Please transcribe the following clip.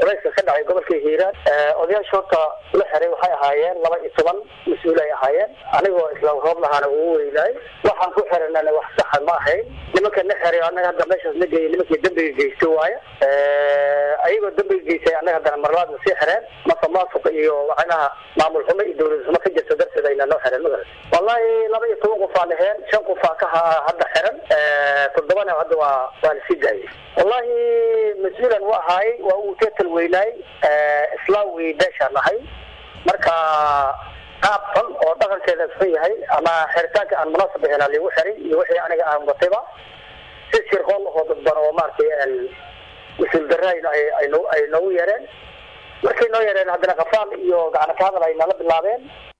dabayska ka dhacay gobolka hiiraan odayaasha horta la xiray waxay ahaayeen laba iyo toban mas-uul ay ahaayeen anigoo isla roob lahaana ugu weynaay waxaan ku xiranana wax saxa ma ahayn nimanka na xiray anaga hadda meeshaas la geeyay nimankii dambiga geysta waaye ayagoo dambiga geystay anaga haddana marlaad na sii xireen masamaasuq iyo waxaynaha maamul xumo iyo dawlad xumo ka jirta darteed ayna noo xireen magaras wallahi laba iyo toban qof aa dhaheen shan qof aa ka hadda xiran toddobana hadda waa waa la sii daayay wallahi mas-uulan u ahaay waa uu teetal weynaay islaam wey beeshaan nahay marka qaab xun oo dhaqankeeda xun yahay ama xiritaanka aan munaasab ahayn aa liigu xiray iyo wixii aniga aan watayba si shirqool lahoo dadban oo maaragtay mas-uul darra ay noogu yeereen markay noo yeereen haddana kafaal iyo gacana ka hadal ay nala bilaabeen